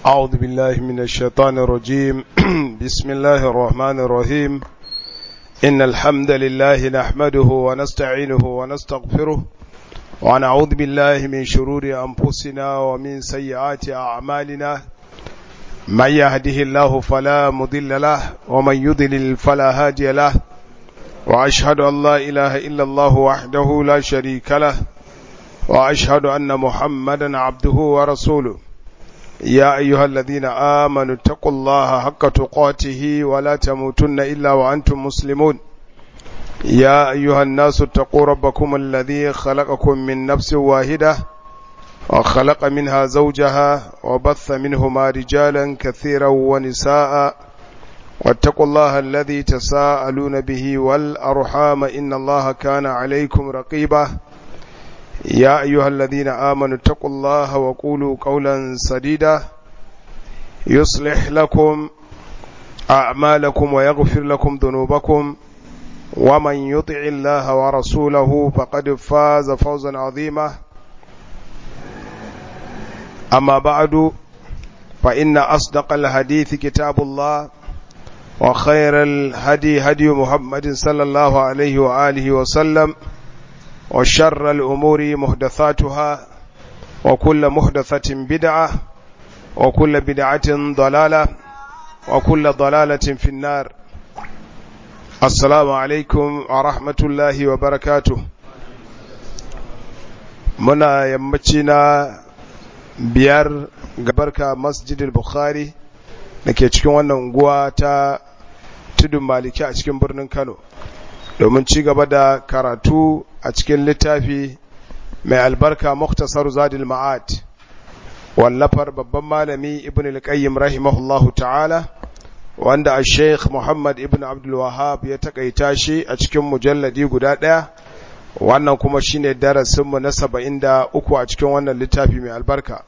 أعوذ بالله من الشيطان الرجيم بسم الله الرحمن الرحيم إن الحمد لله نحمده ونستعينه ونستغفره ونعوذ بالله من شرور أنفسنا ومن سيئات أعمالنا من يهده الله فلا مضل له ومن يضلل فلا هادي له وأشهد أن لا إله إلا الله وحده لا شريك له وأشهد أن محمدا عبده ورسوله يا أيها الذين آمنوا اتقوا الله حق تقاته ولا تموتن إلا وأنتم مسلمون يا أيها الناس اتقوا ربكم الذي خلقكم من نفس واحدة وخلق منها زوجها وبث منهما رجالا كثيرا ونساء واتقوا الله الذي تساءلون به والأرحام إن الله كان عليكم رقيبا يا أيها الذين آمنوا اتقوا الله وقولوا قولا سديدا يصلح لكم أعمالكم ويغفر لكم ذنوبكم ومن يطع الله ورسوله فقد فاز فوزا عظيما أما بعد فإن أصدق الحديث كتاب الله وخير الهدي هدي محمد صلى الله عليه وآله وسلم وشر الأمور محدثاتها وكل محدثة بدعة وكل بدعة ضلالة وكل ضلالة في النار السلام عليكم ورحمة الله وبركاته muna yammaci na biyar gabarka masjidil bukhari da ke cikin wannan unguwa ta tudun maliki a cikin birnin kano domin ci gaba da karatu a cikin littafi mai albarka muktasar zadil ma'ad wallafar babban malami ibn al-qayyim rahimahullahu ta'ala wanda a sheikh muhammad ibn abdul wahab ya takaita shi a cikin mujalladi guda ɗaya wannan kuma shine darasinmu na saba'in da uku a cikin wannan littafi mai albarka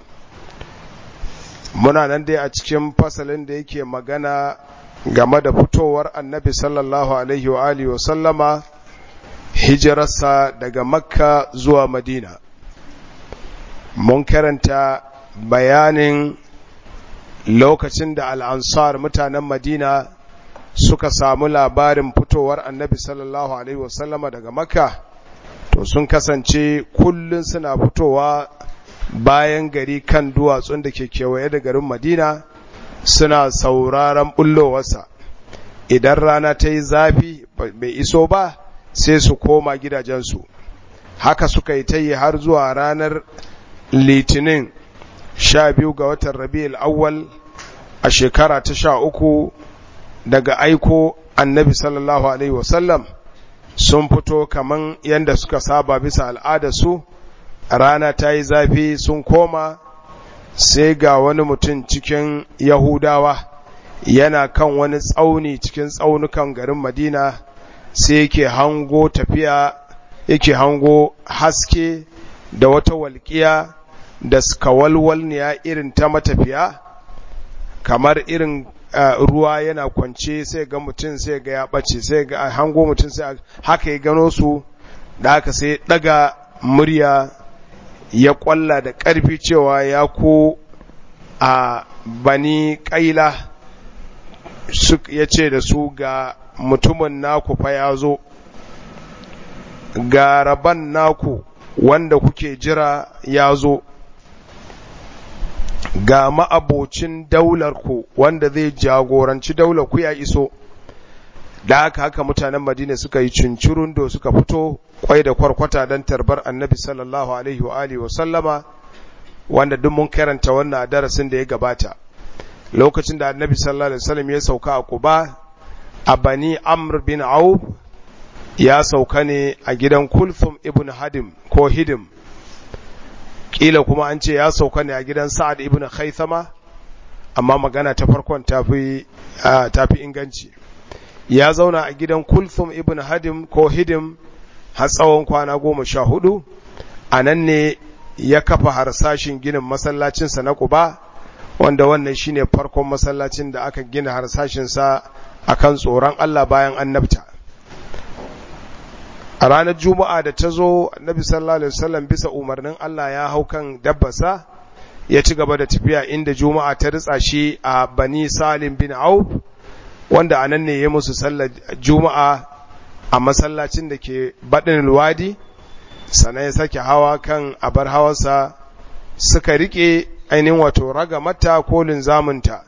muna nan dai a cikin fasalin da yake magana game da fitowar annabi sallallahu alaihi wa alihi wa sallama hijirarsa daga makka zuwa madina mun karanta bayanin lokacin da al'ansar mutanen madina suka samu labarin fitowar annabi sallallahu alaihi wa sallama daga makka to sun kasance kullum suna fitowa bayan gari kan duwatsun da ke kewaye da garin madina suna sauraron bullowarsa idan rana ta yi zafi bai iso ba sai su koma gidajensu haka suka yi ta yi har zuwa ranar litinin sha biyu ga watan rabi'ul awwal a shekara ta sha uku daga aiko annabi sallallahu alaihi wasallam sun fito kaman yadda suka saba bisa al'adarsu rana ta yi zafi sun koma sai ga wani mutum cikin yahudawa yana kan wani tsauni cikin tsaunukan garin madina sai yake hango tafiya yake hango haske da wata walƙiya da skawalwalniya irin ta matafiya kamar irin uh, ruwa yana kwance sai ga mutum sai ga ya ɓace sai ga hango mutum sai haka ya gano su da haka sai ɗaga murya ya ƙwalla da ƙarfi cewa ya ko a bani ƙaila ya ce da su ga mutumin naku fa ya zo ga rabon naku wanda kuke jira ya zo ga ma'abocin daularku wanda zai jagoranci daular ku ya iso da haka haka mutanen madina suka yi cincirun da suka fito kwai da kwarkwata don tarbar annabi sallallahu alaihi wa alihi wa sallama wanda duk mun karanta wannan a darasin da ya gabata lokacin da annabi sallallahu alaihi wasallam ya sauka a Quba a Bani Amr bin Auf ya sauka ne a gidan Kulthum ibn Hadim ko Hidim kila kuma an ce ya sauka ne a gidan Sa'ad ibn Khaythama amma magana ta farkon tafi tafi inganci ya zauna a gidan Kulthum ibn Hadim ko Hidim har tsawon kwana goma sha hudu a nan ne ya kafa harsashin ginin masallacinsa na Quba wanda wannan shine farkon masallacin da aka gina harsashinsa akan tsoron Allah bayan annabta a ranar juma'a da ta zo annabi sallallahu alaihi wasallam bisa umarnin Allah ya hau kan dabbasa ya ci gaba da tafiya inda juma'a ta ritsa shi a bani salim bin auf wanda a nan ne ya musu sallar juma'a a masallacin da ke baɗin wadi sannan ya sake hawa kan abar hawansa suka rike ainihin wato raga mata ko linzaminta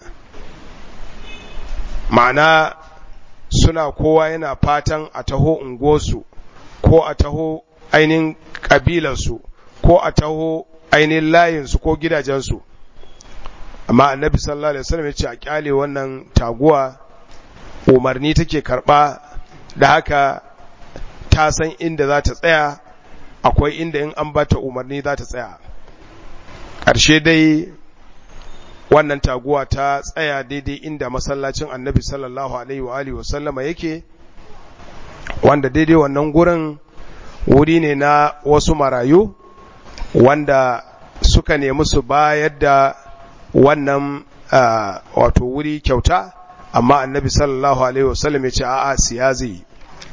ma'ana suna kowa yana fatan a taho unguwarsu ko a taho ainihin ƙabilarsu ko a taho ainihin layinsu ko gidajensu amma annabi sallallahu alaihi wasallam ya ce a kyale wannan taguwa umarni take karba da haka ta san inda za ta tsaya akwai inda in an bata umarni za ta tsaya ƙarshe dai wannan taguwa ta tsaya daidai inda masallacin annabi sallallahu alaihi wa alihi wasallama yake wanda daidai wannan gurin wuri ne na wasu marayu wanda suka nemi su bayar da wannan wato wuri kyauta amma annabi sallallahu alaihi wasallam ya ce a'a siya zai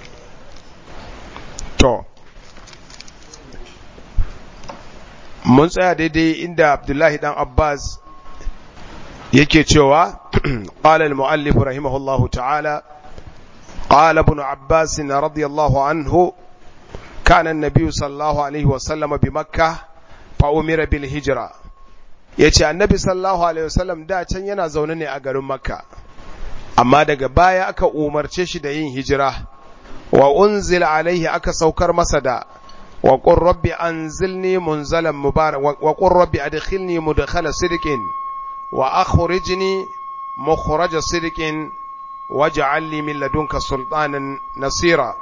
to mun tsaya daidai inda abdullahi dan abbas yake cewa qala al-muallif rahimahullahu ta'ala qala ibn abbas radiyallahu anhu kana an-nabiy sallallahu alaihi wasallam bi makkah fa umira bil hijra yace annabi sallallahu alaihi wasallam da can yana zaune ne a garin makka amma daga baya aka umarce shi da yin hijira wa unzila alaihi aka saukar masa da wa qur rabbi anzilni munzalan mubarak wa qur rabbi adkhilni mudkhala sidqin wa akhrijni mukhraja sidqin waj'al li min ladunka sultanan nasira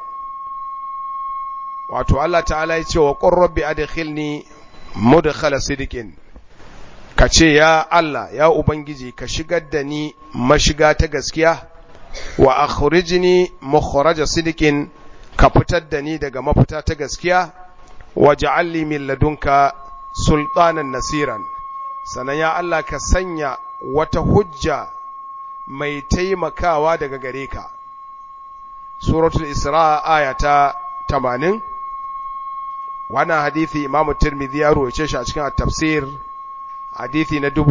wato Allah ta'ala ya ce wa qur rabbi adkhilni mudkhala sidqin ka ce ya Allah ya ubangiji ka shigar da ni mashiga ta gaskiya wa akhrijni mukhraja sidqin ka fitar da ni daga mafita ta gaskiya waj'al li min ladunka sultanan nasiran sanan ya Allah ka sanya wata hujja mai taimakawa daga gare ka suratul isra aya ta 80 wannan hadisi imamu tirmidhi ya ruwace shi a cikin at-tafsir hadisi na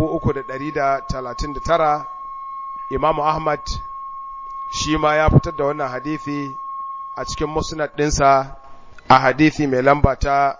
3339 imamu ahmad shi ma ya fitar da wannan hadisi a cikin musnad ɗinsa a hadisi mai lamba ta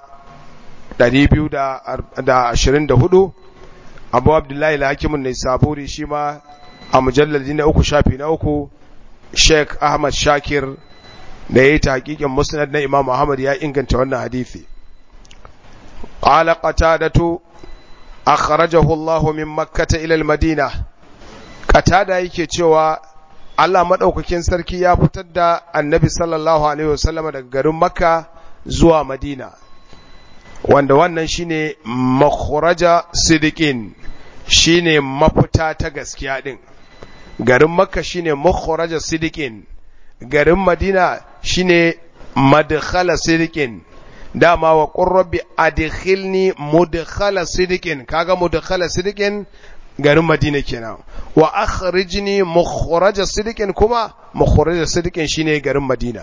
224 abu abdullahi al-hakimun ne saburi shi ma a mujalladi na uku shafi na uku sheikh ahmad shakir da ya yi ta hakikin musnad na imam ahmad ya inganta wannan hadisi qala qatadatu akhrajahu allah min makkah ila al-madina qatada yake cewa Allah madaukakin sarki ya fitar da annabi sallallahu alaihi wasallam daga garin makka zuwa madina wanda wannan shine makhraja sidiqin shine mafita ta gaskiya din garin makka shine makhraja sidiqin garin madina shine madkhala sidiqin dama wa qur rabbi adkhilni mudkhala sidiqin kaga mudkhala sidiqin garin madina kenan wa akhrijni mukhraja sidiqin kuma mukhraja sidiqin shine garin madina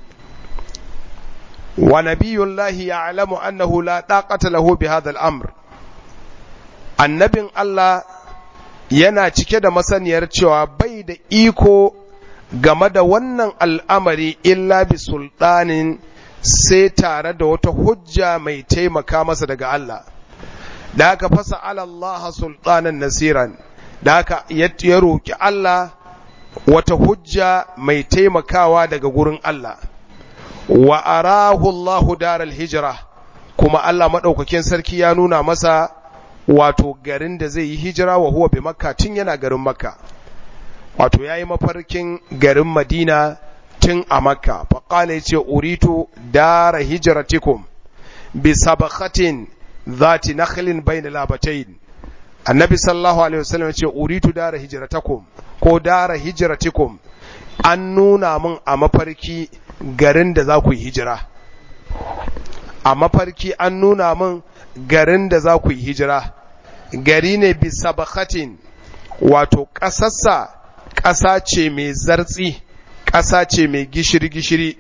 wa nabiyullahi ya'lamu annahu la taqata lahu bi hadha al-amr annabin Allah yana cike da masaniyar cewa bai da iko game da wannan al'amari illa bi sultanin sai tare da wata hujja mai taimaka masa daga Allah da aka fasa Allah sultanan nasiran da aka ya roki Allah wata hujja mai taimakawa daga gurin Allah wa arahu Allahu daral hijira kuma Allah madaukakin sarki ya nuna masa wato garin da zai yi hijira wa huwa bi makka tun yana garin makka wato yayi mafarkin garin madina tun a makka faqala yace uritu dara hijratikum bi sabakhatin dhati nakhlin bayna labatayn annabi sallallahu alaihi wasallam yace uritu dara hijratakum ko dara hijratikum an nuna mun a mafarki garin da za ku yi hijira a mafarki an nuna min garin da za ku yi hijira gari ne bisa bakatin wato ƙasarsa ƙasa ce mai zartsi ƙasa ce mai gishiri-gishiri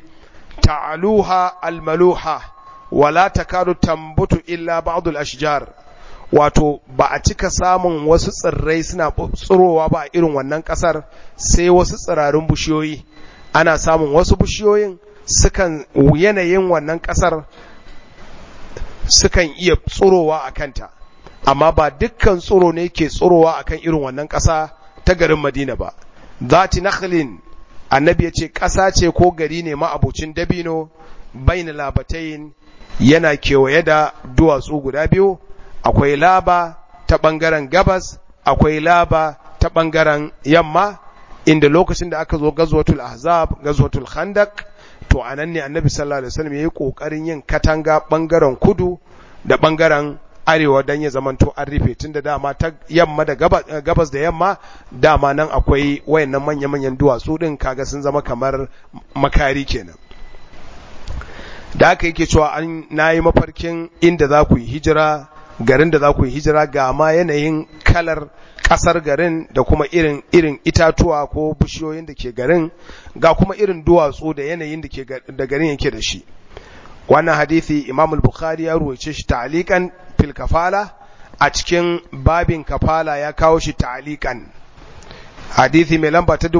ta'aluha almaluha wala takadu tambutu illa ba'dul ashjar wato ba a cika samun wasu tsirrai suna tsirowa ba a irin wannan ƙasar sai wasu tsirarin bishiyoyi ana samun wasu bishiyoyin sukan yanayin wannan ƙasar sukan iya tsirowa a kanta amma ba dukkan tsiro ne ke tsirowa akan irin wannan ƙasa ta garin madina ba zati nakhlin annabi ya ce ƙasa ce ko gari ne ma'abucin dabino baina labatayin yana kewaye da duwatsu guda biyu akwai laba ta ɓangaren gabas akwai laba ta ɓangaren yamma inda lokacin da aka zo gazwatul ahzab gazwatul khandaq to anan ne annabi sallallahu alaihi wasallam yayi kokarin yin katanga ɓangaren kudu da ɓangaren arewa don ya zamanto an rufe tun da dama ta yamma da gabas da yamma dama nan akwai wayannan manya-manyan duwatsu din kaga sun zama kamar makari kenan da aka yake cewa an nayi mafarkin inda za ku yi hijira garin da za ku yi hijira ga ma yanayin kalar kasar garin da kuma irin irin itatuwa ko bishiyoyin da ke garin ga kuma irin duwatsu da yanayin da ke da garin yake da shi wannan hadisi Imam al-Bukhari ya ruwaice shi ta'liqan fil kafala a cikin babin kafala ya kawo shi ta'liqan hadisi mai lamba ta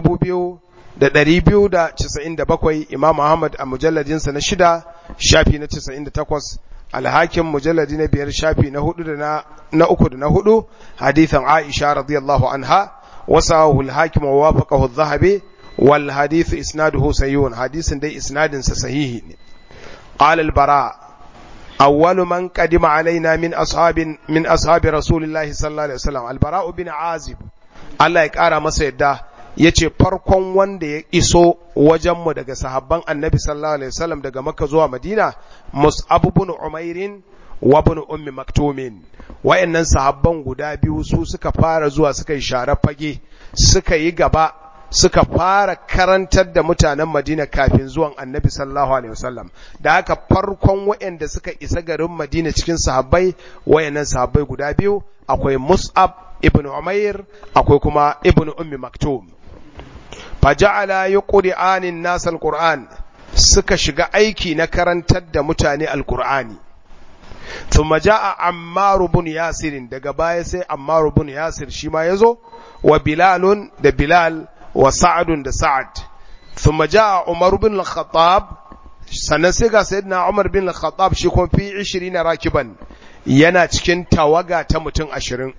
2297 Imam Ahmad a mujalladin sa na shida shafi na 98 al-Hakim mujalladi na biyar shafi na hudu da na na uku da na hudu hadisin Aisha radiyallahu anha wasahu al-Hakim wa wafaqahu adh-Dhahabi wal hadith isnaduhu sahihun hadisin dai isnadin sa sahihi ne قال البراء أول من قدم علينا من أصحاب من أصحاب رسول الله صلى الله عليه وسلم البراء بن عازب الله يقرا masa yadda yace farkon wanda ya iso wajenmu daga sahabban annabi sallallahu alaihi wasallam daga makka zuwa madina mus'ab ibn umair wa ibn ummi maktumin wayannan sahabban guda biyu su suka fara zuwa suka yi share fage suka yi gaba suka fara karantar da mutanen Madina kafin zuwan Annabi sallallahu alaihi wasallam da haka farkon waɗanda suka isa garin Madina cikin sahabbai wayannan sahabbai guda biyu akwai Mus'ab ibn Umair akwai kuma ibn Ummi Maktum faja'ala yuqri'anin nas alquran suka shiga aiki na karantar da mutane alqur'ani thumma ja'a Ammar ibn Yasir daga baya sai Ammar ibn Yasir shi ma yazo wa Bilalun da Bilal وسعد da سعد ثم جاء عمر بن الخطاب sannan sai ga sayyidina Umar bin Al-Khattab shi kuma fi 20 rakiban yana cikin tawaga ta mutum 20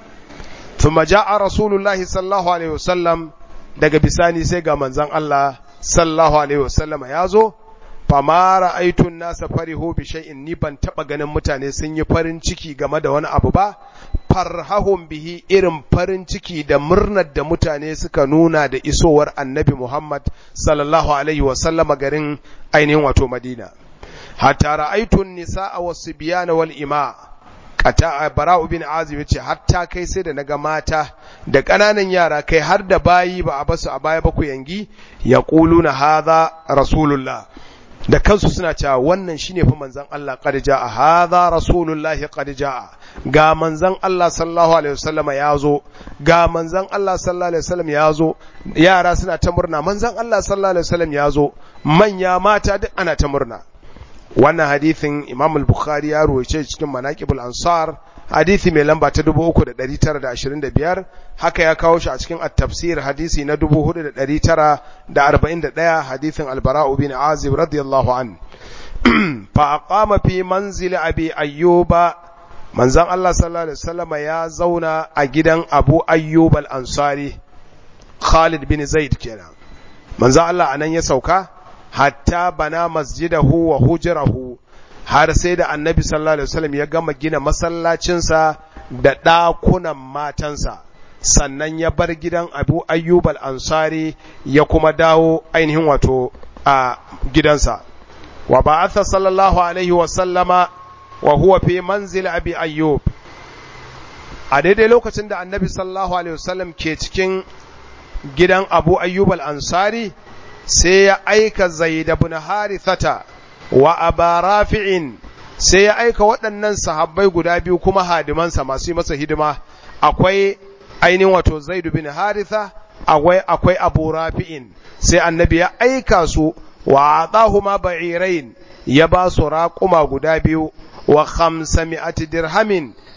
thumma jaa Rasulullah sallallahu alaihi wasallam daga bisani sai ga manzon Allah sallallahu alaihi wasallam ya zo fama ra'aytu an-nasa farihu bi shay'in ni ban taba ganin mutane sun yi farin ciki game da wani abu ba farhahum bihi irin farin ciki da murnar da mutane suka nuna da isowar annabi Muhammad sallallahu alaihi wasallam garin ainihin wato Madina hatta ra'aytu an-nisaa was-sibyana wal ima kata bara'u bin azib yace hatta kai sai da naga mata da kananan yara kai har da bayi ba a basu a baya ba ku yangi yaquluna hadha rasulullah da kansu suna cewa wannan shine fa manzon Allah qad jaa hadha rasulullahi qad jaa ga manzon Allah sallallahu alaihi wasallam ya zo ga manzon Allah sallallahu alaihi wasallam ya zo yara suna ta murna manzon Allah sallallahu alaihi wasallam ya zo manya mata duk ana ta murna wannan hadithin Imam al-Bukhari ya ruwaice cikin Manaqibul Ansar hadisi mai lamba ta 3925 haka ya kawo shi a cikin at-tafsir hadisi na 4941 hadisin al-Bara' bin Azib radiyallahu an fa aqama fi manzil abi ayyuba manzon Allah sallallahu alaihi wasallam ya zauna a gidan Abu Ayyub al-Ansari Khalid bin Zaid kenan manzon Allah anan ya sauka hatta bana masjidahu wa hujrahu har sai da annabi sallallahu alaihi wasallam ya gama gina masallacinsa da ɗakunan matansa sannan ya bar gidan abu ayyub al-ansari ya kuma dawo ainihin wato a gidansa wa ba'atha sallallahu alaihi wasallama wa huwa fi manzil abi ayyub a daidai lokacin da annabi sallallahu alaihi wasallam ke cikin gidan abu ayyub al-ansari sai ya aika zaid ibn harithata wa aba rafi'in sai ya aika waɗannan sahabbai guda biyu kuma hadimansa masu yi masa hidima akwai ainihin wato zaidu bin haritha akwai akwai abu rafi'in sai annabi ya aika su wa atahuma ba'irain ya ba su raƙuma guda biyu wa khamsami'ati dirhamin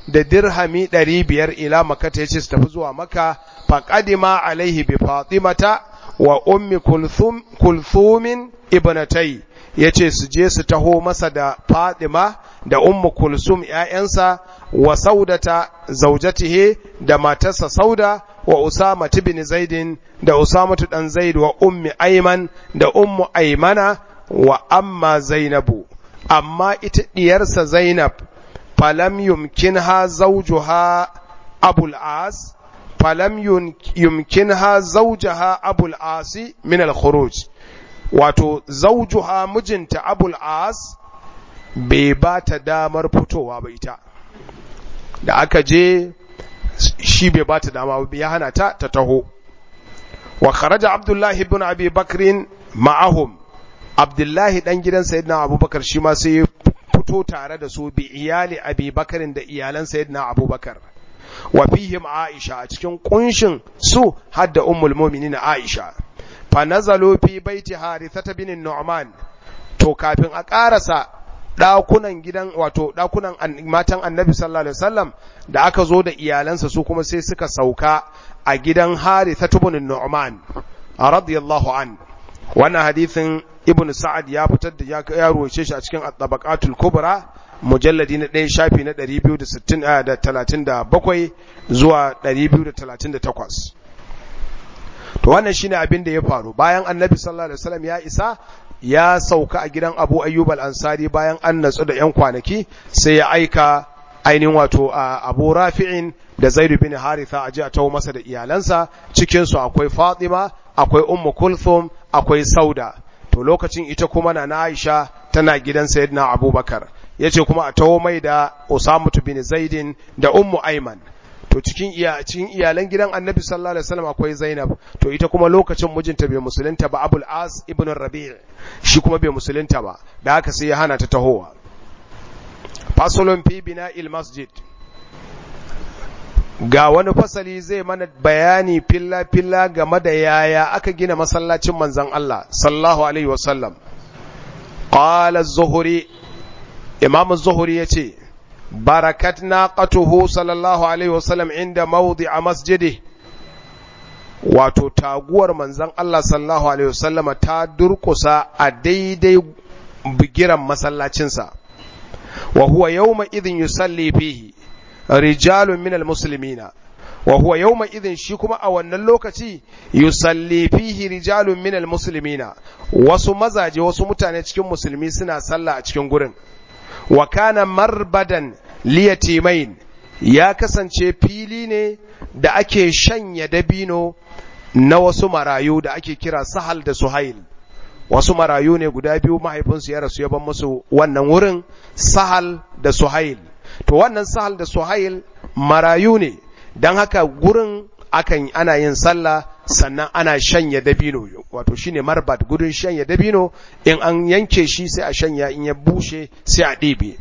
da dirhami ɗari biyar ila makata ya ce su tafi zuwa maka faƙadima alaihi bi fatimata wa ummi kulthumin ibnatai ya ce su je su taho masa da fatima da ummu kulsum ‘ya'yansa wa saudata zaujatihe da matarsa sauda wa usama bin zaidin da usamatu ɗan zaid wa ummi aiman da ummu aimana wa amma zainabu amma ita ɗiyarsa zainab falam yumkinha zawjuha abul as falam yumkinha zawjaha abul asi min al khuruj wato zawjuha mijinta abul as bai ba ta damar fitowa ba ita da aka je shi bai ba ta dama ba ya hana ta ta taho wa kharaja abdullahi ibn abi bakrin ma'ahum abdullahi dan gidan sayyidina abubakar shi ma sai fito tare da su bi iyali abi bakarin da iyalan sayyidina abubakar wa fihim aisha a cikin kunshin su hadda ummul mu'minin aisha fa nazalu fi baiti harithata bin nu'man to kafin a karasa dakunan gidan wato dakunan matan annabi sallallahu alaihi wasallam da aka zo da iyalansa su kuma sai suka sauka a gidan harithata bin nu'man radiyallahu an wannan hadithin ibn sa'ad ya fitar da ya ruwace shi a cikin at-tabaqatul kubra mujalladi na ɗaya shafi na 237 zuwa 238 to wannan shine abin da ya faru bayan annabi sallallahu alaihi wasallam ya isa ya sauka a gidan Abu Ayyub al-Ansari bayan an natsu da yan kwanaki sai ya aika ainihin wato Abu Rafi'in da Zaid bin Haritha aje a tawo masa da iyalansa cikin su akwai Fatima akwai Ummu Kulthum akwai Sauda to lokacin ita kuma na Aisha tana gidan Sayyidina Abubakar yace kuma a tawo mai da Usama bin Zaidin da Ummu Aiman to cikin iya cikin iyalan gidan Annabi sallallahu alaihi wasallam akwai Zainab to ita kuma lokacin mijinta bai musulunta ba Abul As ibn Rabi' shi kuma bai musulunta ba da haka sai ya hana ta tahowa fasalun fi bina'il masjid ga wani fasali zai mana bayani filla-filla game da yaya aka gina masallacin manzan Allah sallallahu alaihi wasallam qala az-zuhri imam az-zuhri yace barakat naqatuhu sallallahu alaihi wasallam inda mawdi'a masjidi wato taguwar manzan Allah sallallahu alaihi wasallama ta durkusa a daidai bigiran masallacinsa wa huwa yawma idhin yusalli fihi rijalun minal muslimina wa huwa yawma idhin shi kuma a wannan lokaci yusalli fihi rijalun minal muslimina wasu mazaje wasu mutane cikin musulmi suna sallah a cikin gurin wa kana marbadan liyatimain ya kasance fili ne da ake shanya dabino na wasu marayu da ake kira sahal da suhail wasu marayu ne guda biyu mahaifinsu ya rasu ya ban musu wannan wurin sahal da suhail to wannan sahal da suhail marayu ne don haka gurin akan ana yin sallah sannan ana shanya dabino wato shine marbat gurin shanya dabino in an yanke shi sai a shanya in ya bushe sai a ɗebe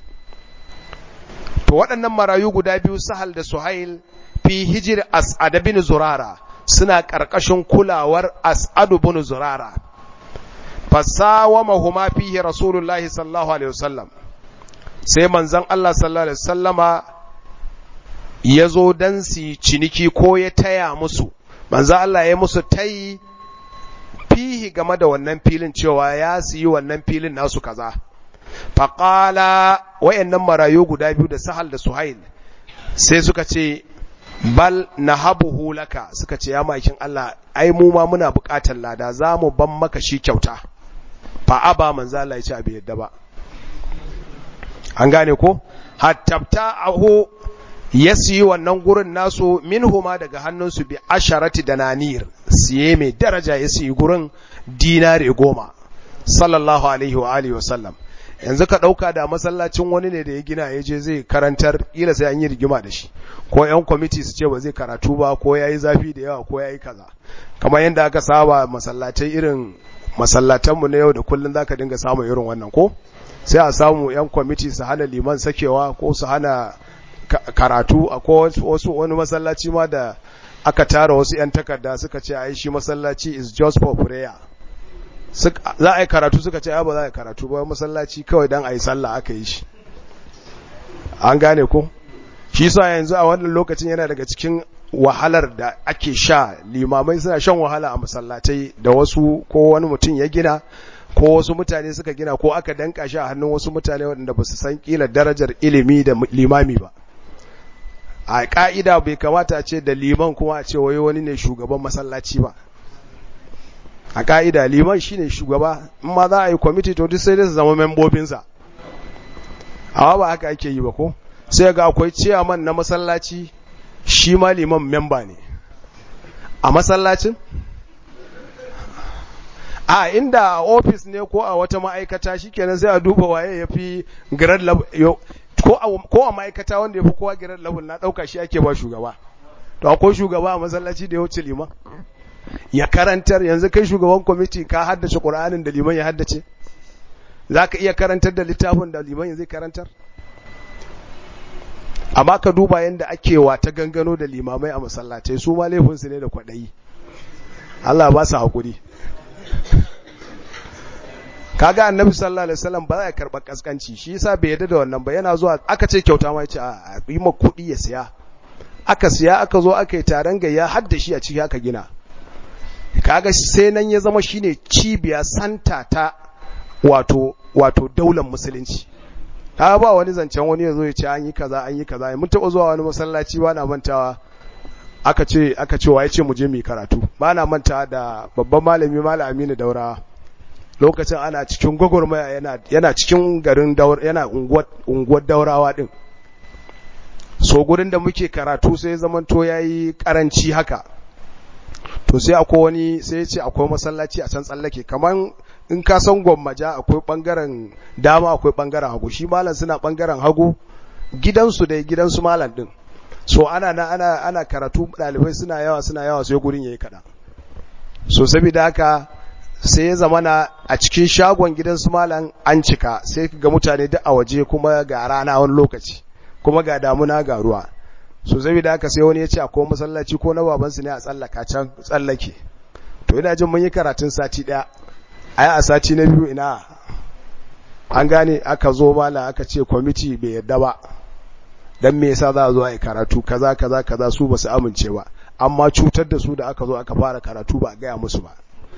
to waɗannan marayu guda biyu sahal da suhail fi hijir as'ad bin zurara suna ƙarƙashin kulawar as'ad bin zurara fasawamahuma fihi rasulullahi sallallahu alaihi wasallam sai manzon Allah sallallahu alaihi wasallama ya zo dan su ciniki ko ya taya musu manzon Allah ya musu tayi fihi game da wannan filin cewa ya siyi wannan filin nasu kaza faqala wayannan marayu guda biyu da Sahal da Suhail sai suka ce bal nahabuhu laka suka ce ya makin Allah ai mu ma muna buƙatar lada za mu ban maka shi kyauta fa aba manzo Allah ya ce bai yadda ba an gane ko hattabta ahu ya siyi wannan gurin nasu minhuma daga hannunsu bi asharati dananir siye mai daraja ya siyi gurin dinare goma sallallahu alaihi wa alihi wasallam yanzu ka ɗauka da masallacin wani ne da ya gina ya je zai karantar ƙila sai an yi rigima da shi ko 'yan kwamiti su ce ba zai karatu ba ko ya yi zafi da yawa ko ya yi kaza kamar yadda aka saba masallatai irin masallatanmu na yau da kullum za ka dinga samun irin wannan ko sai a samu 'yan kwamiti su hana liman sakewa ko su hana karatu a wasu wani masallaci ma da aka tara wasu 'yan takarda suka ce a shi masallaci is just for prayer za a yi karatu suka ce ba za a yi karatu ba masallaci kawai don a yi sallah aka yi shi an gane ko shi sa yanzu a wannan lokacin yana daga cikin wahalar da ake sha limamai suna shan wahala a masallatai da wasu ko wani mutum ya gina ko wasu mutane suka gina ko aka danka shi a hannun wasu mutane waɗanda ba su san kila darajar ilimi da limami ba a ka'ida bai kamata a ce da liman kuma a ce wai wani ne shugaban masallaci ba a ka'ida liman shine shugaba in ma za a yi kwamiti to duk sai dai su zama membobinsa amma ba haka ake yi ba ko sai ga akwai ciyaman na masallaci shi ma liman memba ne a masallacin a inda a ofis ne ko a wata ma'aikata shikenan sai a duba waye ya fi grade level ko a ma'aikata wanda ya fi kowa grade level na ɗauka shi ake ba shugaba to akwai shugaba a masallaci da ya wuce liman ya karantar yanzu kai shugaban kwamiti ka haddace ƙur'anin da liman ya haddace za ka iya karantar da littafin da liman zai karantar amma ka duba yadda ake wa ta gangano da limamai a masallatai su ma laifinsu ne da kwaɗayi Allah ba su haƙuri kaga annabi sallallahu alaihi wasallam ba za ya karɓa kaskanci shi yasa bai yarda da wannan ba yana zuwa aka ce kyauta ma yace a yi ma kuɗi ya siya aka siya aka zo aka yi taron gayya har da shi a ciki aka gina kaga sai nan ya zama shine cibiya santa ta wato wato daular musulunci ta ba wani zancen wani ya zo ya ce an yi kaza an yi kaza mun taɓa zuwa wani masallaci ba na mantawa aka ce aka ce ya ce mu je mu karatu ba na mantawa da babban malami malam Aminu Daura lokacin ana cikin gwagwarmaya yana yana cikin garin Daura yana unguwar unguwar Daurawa din so gurin da muke karatu sai zamanto yayi karanci haka to sai akwai wani sai ya ce akwai masallaci a can tsallake kaman in ka san gwammaja akwai bangaren dama akwai bangaren hagu shi malam suna bangaren hagu gidansu dai gidansu malam din so ana na ana ana karatu dalibai suna yawa suna yawa sai gurin yayi kada so saboda haka sai ya zamana a cikin shagon gidansu malam an cika sai ga mutane duk a waje kuma ga rana wani lokaci kuma ga damuna ga ruwa so saboda haka sai wani ya ce akwai masallaci ko na babansu ne a tsallaka can tsallake to ina jin mun yi karatun sati daya ai a sati na biyu ina an gane aka zo mala aka ce kwamiti bai yadda ba dan me yasa za a zo a yi karatu kaza kaza kaza su ba su amince ba amma cutar da su da aka zo aka fara karatu ba a gaya musu ba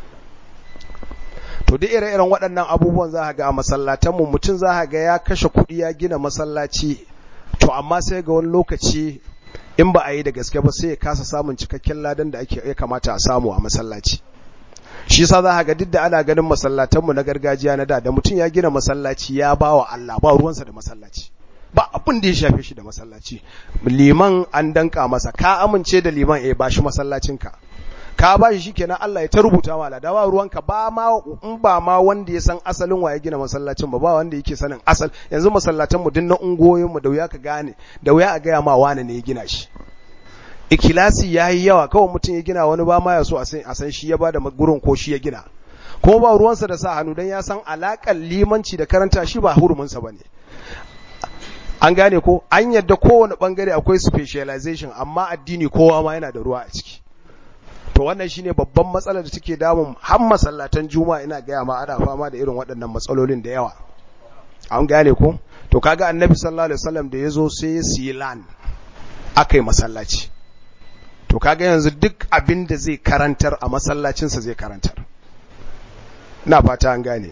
to duk ire-iren waɗannan abubuwan za ga a masallatanmu mutum za ga ya kashe kuɗi ya gina masallaci to amma sai ga wani lokaci in ba a yi da gaske ba sai ya kasa samun cikakken ladan da ake ya kamata a samu a masallaci shi yasa za ga duk da ana ganin masallatanmu na gargajiya na da da mutum ya gina masallaci ya ba wa Allah ba ruwansa da masallaci ba abin da ya shafe shi da masallaci liman an danka masa ka amince da liman eh ba shi masallacinka ka ba shi shikenan Allah ya ta rubuta ma da ba ruwanka ba ma in ba ma wanda ya san asalin waye gina masallacin ba ba wanda yake sanin asal yanzu masallatan mu dinnan ungoyin mu da wuya ka gane da wuya a gaya ma wane ne ya gina shi ikilasi yayi yawa kawai mutum ya gina wani ba ma ya so a san a san shi ya bada gurin ko shi ya gina kuma ba ruwansa da sa hannu dan ya san alakan limanci da karanta shi ba hurumin sa bane an gane ko an yadda kowane bangare akwai specialization amma addini kowa ma yana da ruwa a ciki to wannan shine babban matsalar da take damun har masallatan juma'a ina gaya ma ana fama da irin waɗannan matsalolin da yawa an gane ko to kaga annabi sallallahu alaihi wasallam da yazo sai ya siyi lan akai masallaci to kaga yanzu duk abin da zai karantar a masallacin sa zai karantar ina fata an gane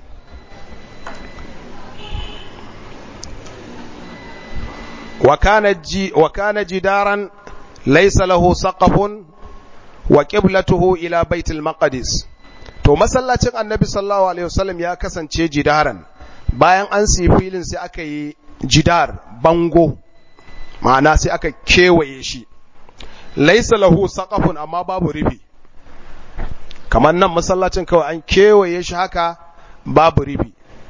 wa kana ji wa kana jidaran laysa lahu saqafun wa qiblatuhu ila baitul maqdis to masallacin annabi sallallahu alaihi wasallam ya kasance jidaran bayan an siyi filin sai aka yi jidar bango ma'ana sai aka kewaye shi laisa lahu saqafun amma babu ribi kamar nan masallacin kawai an kewaye shi haka babu ribi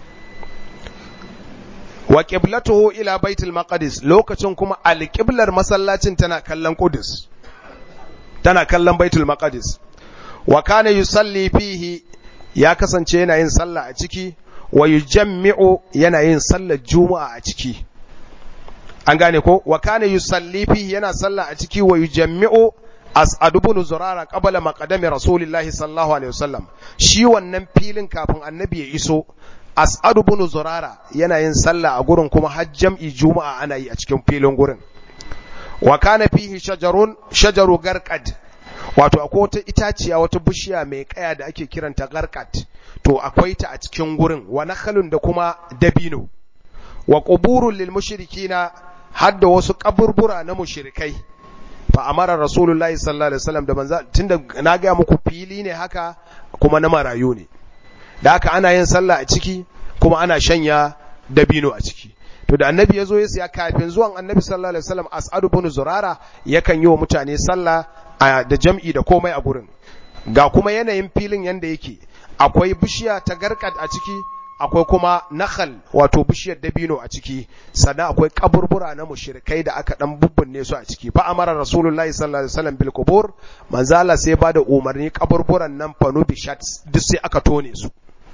wa qiblatuhu ila baitul maqdis lokacin kuma alqiblar masallacin tana kallon qudus tana kallon baitul maqdis wa kana yusalli fihi ya kasance yana yin sallah a ciki wa yujammi'u yana yin sallar juma'a a ciki an gane ko wa kana yusalli fihi yana sallah a ciki wa yujammi'u as'ad ibn zurara qabla maqdami rasulillahi sallallahu alaihi wasallam shi wannan filin kafin annabi ya iso as'ad ibn zurara yana yin sallah a gurin kuma har jam'i juma'a ana yi a cikin filin gurin wa kana fihi shajarun shajaru garqad wato akwai wata itaciya wata bishiya mai kaya da ake kiranta garqad to akwai ta a cikin gurin wa nakhalun da kuma dabino wa quburul lil mushrikina hadda wasu kaburbura na mushrikai fa amara rasulullahi sallallahu alaihi wasallam da manzo tunda na ga muku fili ne haka kuma na marayu ne da haka ana yin sallah a ciki kuma ana shanya dabino a ciki to da annabi ya zo ya siya kafin zuwan annabi sallallahu alaihi wasallam as'adu bin zurara yakan yi wa mutane sallah da jam'i da komai a gurin ga kuma yanayin filin yanda yake akwai bishiya ta garkad a ciki akwai kuma nakhal wato bishiyar dabino a ciki sannan akwai kaburbura na mushrikai da aka dan bubbunne su a ciki fa amara rasulullahi sallallahu alaihi wasallam bil qubur manzo Allah sai bada umarni kaburburan nan fanu bishat duk sai aka tone su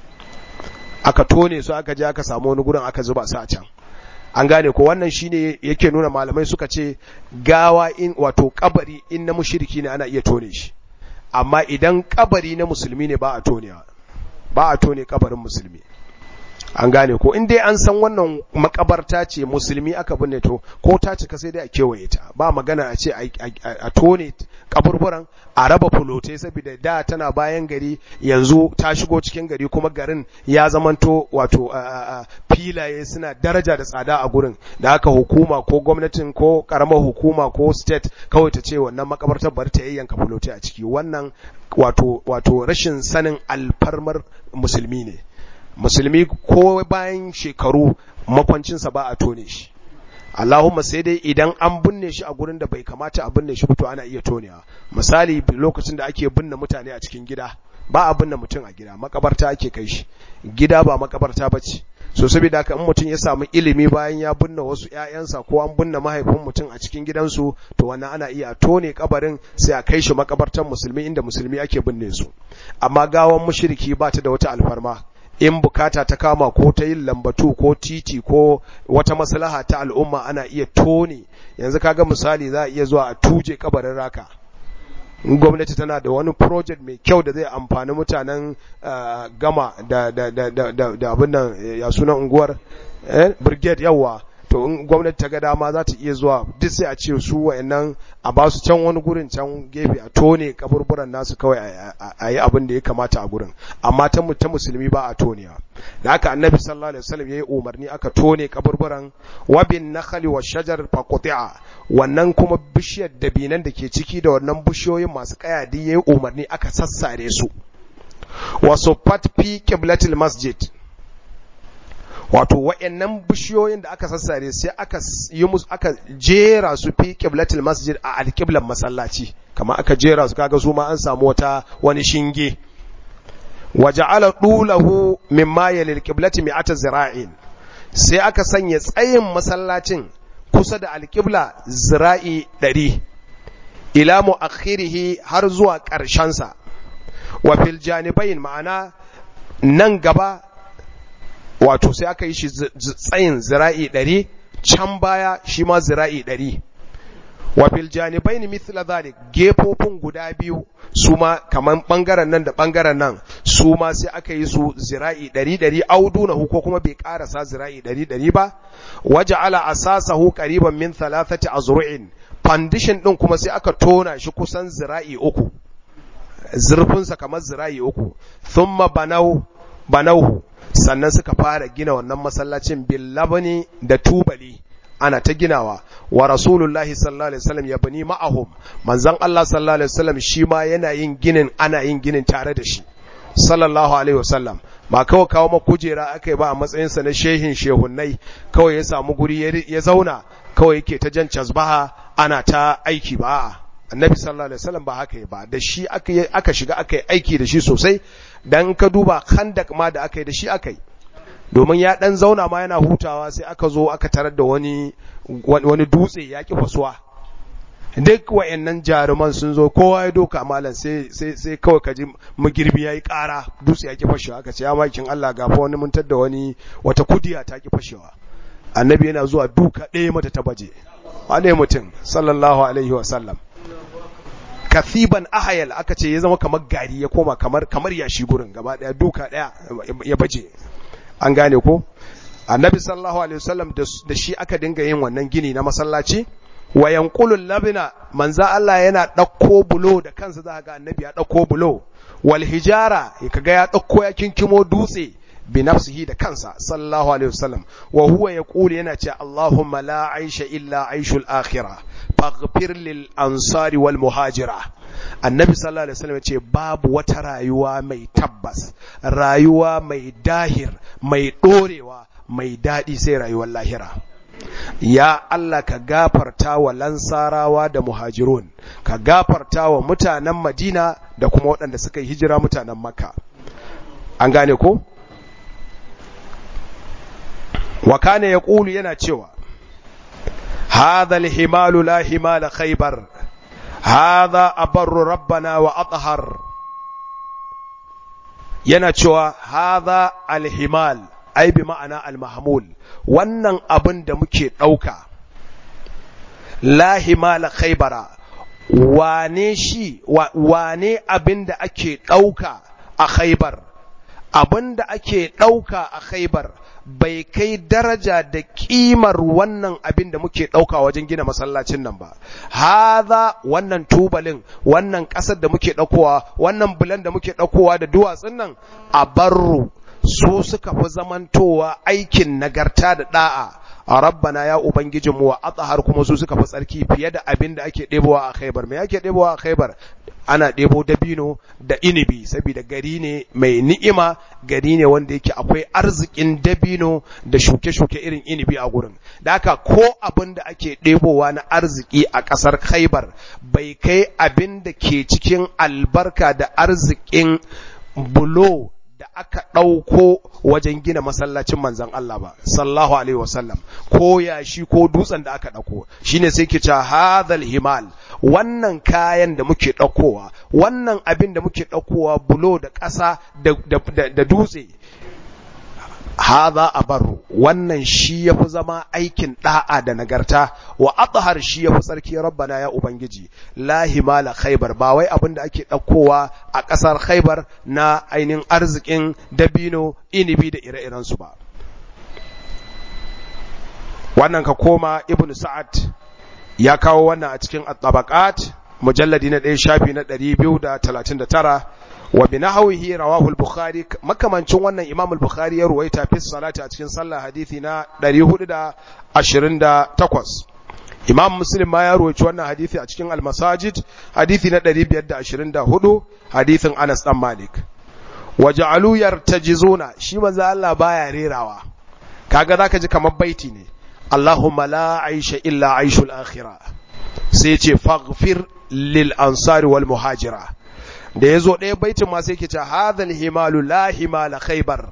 aka tone su aka je aka samu wani gurin aka zuba su a can an gane ko wannan shine yake nuna malamai suka ce gawa in wato kabari in na mushriki ne ana iya tone shi amma idan kabari na musulmi ne ba a tonewa ba a tone kabarin musulmi an gane ko in dai an san wannan makabarta ce musulmi aka binne to ko ta cika sai dai a kewaye ta ba magana a ce a tone kaburburan a raba fulotai saboda da tana bayan gari yanzu ta shigo cikin gari kuma garin ya zamanto wato filaye suna daraja da tsada a gurin da haka hukuma ko gwamnatin ko karamar hukuma ko state kawai ta ce wannan makabartar bari ta yayyanka fulotai a ciki wannan wato wato rashin sanin alfarmar musulmi ne musulmi ko bayan shekaru makwancinsa ba a tone shi Allahumma sai dai idan an binne shi a gurin da bai kamata a binne shi to ana iya tonewa misali lokacin da ake binne mutane a cikin gida ba a binne mutum a gida makabarta ake kai shi gida ba makabarta bace so saboda haka in mutum ya samu ilimi bayan ya binne wasu ƴaƴansa ko an binne mahaifin mutum a cikin gidansu to wannan ana iya tone kabarin sai a kai shi makabartan musulmi inda musulmi ake binne su amma gawan mushriki ba ta da wata alfarma in bukata ta kama ko ta yin lambatu ko titi ko wata maslaha ta al'umma ana iya tone yanzu kaga misali za a iya zuwa a tuje kabarin raka gwamnati tana da wani project mai kyau da zai amfani mutanen gama da da da da da abin nan ya sunan unguwar eh brigade yawa to in gwamnati ta ga dama za ta iya zuwa duk sai a ce su wayannan a ba su can wani gurin can gefe a tone kaburburan nasu kawai a yi abin da ya kamata a gurin amma ta ta musulmi ba a tonewa da haka annabi sallallahu alaihi wasallam yayi umarni aka tone kaburburan wa bin nakhli wa shajar faqti'a wannan kuma bishiyar dabinan da ke ciki da wannan bishiyoyin masu kaya duk yayi umarni aka sassare su wa suffat fi qiblatil masjid wato wa'annan bishiyoyin da aka sassare sai aka yi musu aka jera su fi qiblatil masjid a alqiblan masallaci kamar aka jera su kaga su ma an samu wata wani shinge waja'ala dulahu mimma yalil qiblati mi'ata zira'in sai aka sanya tsayin masallacin kusa da alqibla zira'i 100 ila muakhirihi har zuwa ƙarshen sa wa fil janibain ma'ana nan gaba wato sai aka yi shi tsayin zira'i ɗari can baya shi ma zira'i ɗari wa fil janibaini mithla dhalik gefofin guda biyu su ma kaman bangaren nan da bangaren nan su ma sai aka yi su zira'i ɗari ɗari auduna ko kuma bai karasa zira'i ɗari ɗari ba waja'ala asasahu qariban min thalathati azru'in foundation din kuma sai aka tona shi kusan zira'i uku zurfinsa kamar zira'i uku thumma banau banauhu sannan suka fara gina wannan masallacin bil labani da tubali ana ta ginawa wa rasulullahi sallallahu alaihi wasallam ya bani ma'ahum manzon Allah sallallahu alaihi wasallam shi ma yana yin ginin ana yin ginin tare da shi sallallahu alaihi wasallam ba kawai kawo ma kujera akai ba a matsayin sa na shehin shehunnai kawai ya samu guri ya zauna kawai yake ta jan casbaha ana ta aiki ba annabi sallallahu alaihi wasallam ba haka ba da shi aka aka shiga aka yi aiki da shi sosai dan ka duba khandak ma da aka yi da shi aka yi domin ya dan zauna ma yana hutawa sai aka zo aka tarar da wani wani dutse ya ki fasuwa duk wayannan jaruman sun zo kowa ya doka malam sai sai sai kawai kaji magirbi yayi ƙara dutse ya ki fashewa aka ce ya makin Allah gafa wani mun da wani wata kudiya ta ki fashewa annabi yana zuwa duka ɗaya mata ta baje wane mutum sallallahu alaihi wa sallam kathiban ahayal aka ce ya zama kamar gari ya koma kamar kamar yashi gurin gaba daya duka daya ya baje an gane ko annabi sallallahu alaihi wasallam da shi aka dinga yin wannan gini na masallaci wa yanqulul labina manzo Allah yana ɗauko bulo da kansa za ga annabi ya ɗauko bulo wal hijara kaga ya ɗauko ya kinkimo dutse bi nafsihi da kansa sallallahu alaihi wasallam wa huwa yaqulu yana ce Allahumma la aisha illa aishul akhirah faghfir lil ansari wal muhajira annabi sallallahu alaihi wasallam ce babu wata rayuwa mai tabbas rayuwa mai dahir mai dorewa mai dadi sai rayuwar lahira ya Allah ka gafarta wa lansarawa da muhajirun ka gafarta wa mutanen Madina da kuma waɗanda suka yi hijira mutanen Makka an gane ko wa kana yaqulu yana cewa hadha al-himalu la himala khaybar hadha abarru rabbana wa athhar yana cewa hadha al-himal ai bi ma'ana al-mahmul wannan abin da muke dauka la himala khaybara wane shi wane abin da ake dauka a khaybar abin da ake dauka a khaybar bai kai daraja da kimar wannan abin da muke ɗauka wajen gina masallacin nan ba. Haza wannan tubalin, wannan ƙasar da muke ɗaukowa, wannan bulan da muke ɗaukowa da duwatsun nan a barru su suka fi zamantowa aikin nagarta da ɗa'a. A rabbana ya Ubangijinmu wa atsahar kuma su suka fi tsarki fiye da abin da ake ɗebowa a khaibar. Me ake ɗebowa a khaibar? ana ɗebo dabino da inibi saboda gari ne mai ni'ima gari ne wanda yake akwai arzikin dabino da shuke-shuke irin inibi a gurin da haka ko abin da ake ɗebowa na arziki a ƙasar khaibar bai kai abin da ke cikin albarka da arzikin bulo da aka ɗauko wajen gina masallacin manzan Allah ba, sallahu Alaihi wasallam, ko yashi ko dutsen da aka ɗauko, shi ne sai ke ce hadhal himal, wannan kayan da muke ɗaukowa, wannan abin da muke ɗaukowa bulo da ƙasa da dutse, haza a baro, wannan shi ya fi zama aikin ɗa'a da nagarta, wa athar shi ya fi tsarki rabbana ya Ubangiji, la himala khaibar, ba wai abin da ake ɗaukowa a ƙasar khaibar na ainihin arzikin dabino, inibi da ire-irensu ba. Wannan ka koma Ibn Sa'ad ya kawo wannan a cikin at-tabaqat mujalladi na ɗaya shafi na ɗari biyu da talatin da tara wa bi nahwihi rawahu al-bukhari makamancin wannan imam al-bukhari ya ruwaita fi salati a cikin sallah hadisi na 428 imam muslim ma ya ruwaici wannan hadisi a cikin al-masajid hadisi na 524 hadisin Anas dan Malik wa ja'alu yartajizuna shi manzo Allah baya rerawa kaga zaka ji kamar baiti ne Allahumma la aisha illa aishul akhirah sai ce faghfir lil ansari wal muhajira da ya zo ɗaya baitin ma sai ke ce hadhal himalu la himala khaybar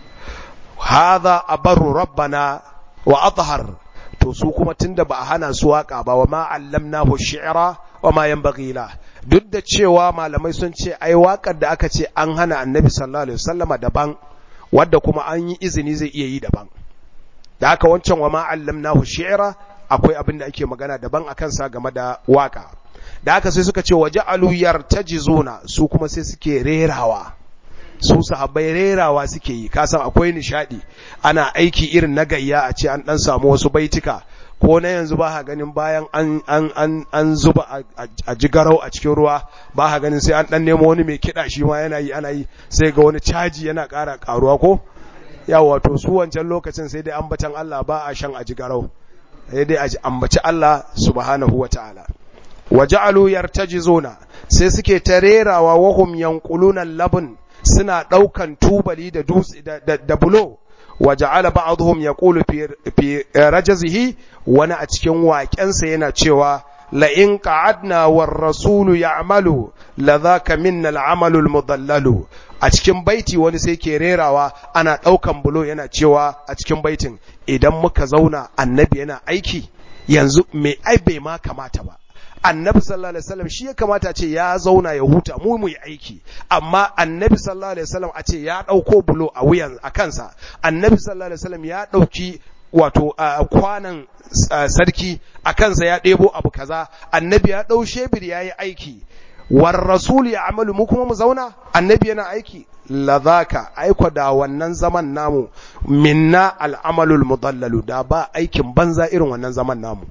hadha abarru rabbana wa athhar to su kuma tunda ba a hana su waka ba wa ma allamnahu shi'ra wa ma yanbaghi la duk da cewa malamai sun ce ai wakar da aka ce an hana annabi sallallahu alaihi wasallama daban wadda kuma an yi izini zai iya yi daban da haka wancan wa ma allamnahu shi'ra akwai abin da ake magana daban akan sa game da waka da haka sai suka ce waje aluyar tajizuna su kuma sai suke rerawa su sahabbai rerawa suke yi kasan akwai nishadi ana aiki irin na gayya a ce an dan samu wasu baitika ko na yanzu ba ha ganin bayan an an an an zuba a jigarau a cikin ruwa ba ha ganin sai an dan nemo wani mai kida shi ma yana yi ana yi sai ga wani caji yana ƙara karuwa ko ya wato su wancan lokacin sai dai ambatan Allah ba a shan a jigarau sai dai a ambaci Allah subhanahu wataala waja'alu yartajizuna sai suke tarerawa wahum yanquluna labun suna daukan tubali da dutse da, da, bulo waja'ala ba'dhum yaqulu fi fi rajazihi wani a cikin waƙensa yana cewa la in qa'adna war rasulu ya'malu la dhaka minna al-amalu al-mudallalu a cikin baiti wani sai ke rerawa ana daukan bulo yana cewa a cikin baitin idan muka zauna annabi yana aiki yanzu me ai bai ma kamata ba annabi sallallahu alaihi wasallam shi ya kamata ce ya zauna ya huta mu mu yi aiki amma annabi sallallahu alaihi wasallam a ce ya dauko bulo a wuyan a kansa annabi sallallahu alaihi wasallam ya dauki wato kwanan sarki a kansa ya ɗebo abu kaza annabi ya ɗau shebir ya yi aiki war rasul ya amalu mu kuma mu zauna annabi yana aiki ladhaka aiko da wannan zaman namu minna al'amalul mudallalu da ba aikin banza irin wannan zaman namu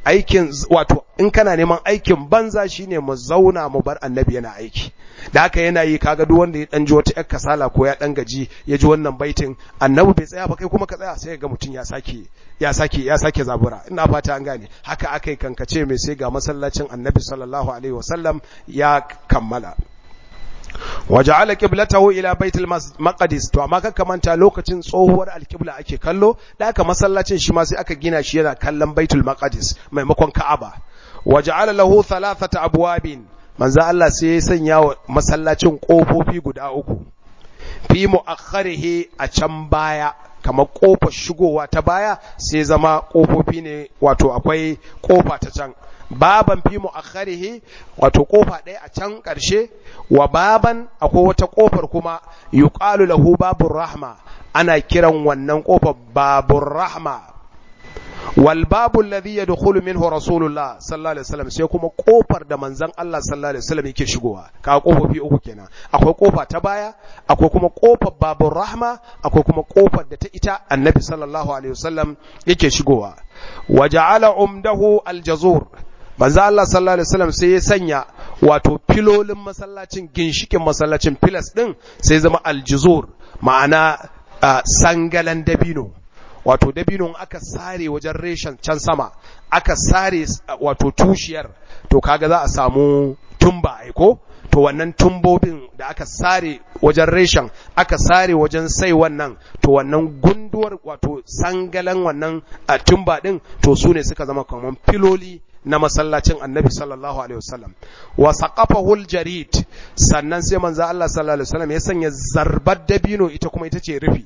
aikin wato in kana neman aikin banza shine mu zauna mu bar annabi yana aiki da haka yana yi kaga duk wanda ya dan ji wata yar kasala ko ya dan gaji ya ji wannan baitin annabi bai tsaya ba kai kuma ka tsaya sai ga mutum ya sake ya sake ya sake zabura ina fata an gane haka akai kankace mai sai ga masallacin annabi sallallahu alaihi wasallam ya kammala waja'ala qiblatahu ila baitul maqdis to amma kaka manta lokacin tsohuwar alqibla ake kallo da aka masallacin shi ma sai aka gina shi yana kallon baitul maqdis maimakon ka'aba waja'ala lahu thalathata abwabin manzo Allah sai ya sanya wa masallacin kofofi guda uku fi mu'akhkharihi a can baya kamar kofar shigowa ta baya sai zama kofofi ne wato akwai kofa ta can baban fi mu'akhkharihi wato kofa ɗaya a can ƙarshe wa baban akwai wata kofar kuma yuqalu lahu babur rahma ana kiran wannan kofar babur rahma wal babu alladhi yadkhulu minhu rasulullah sallallahu alaihi wasallam sai kuma kofar da manzon Allah sallallahu alaihi wasallam yake shigowa ka kofofi uku kenan akwai kofa ta baya akwai kuma kofar babur rahma akwai kuma kofar da ta ita annabi sallallahu alaihi wasallam yake shigowa waja'ala umdahu aljazur manzo Allah sallallahu alaihi wasallam sai ya sanya wato filolin masallacin ginshikin masallacin filas din sai zama aljuzur ma'ana sangalan dabino wato dabinon aka sare wajen reshen can sama aka sare wato tushiyar to kaga za a samu tumba aiko to wannan tumbobin da aka sare wajen reshen aka sare wajen sai wannan to wannan gunduwar wato sangalan wannan a tumba din to su ne suka zama kamar filoli na masallacin annabi sallallahu alaihi wasallam wa saqafahu aljarid sannan sai manzo Allah sallallahu alaihi wasallam ya sanya zarbar dabino ita kuma ita ce rufi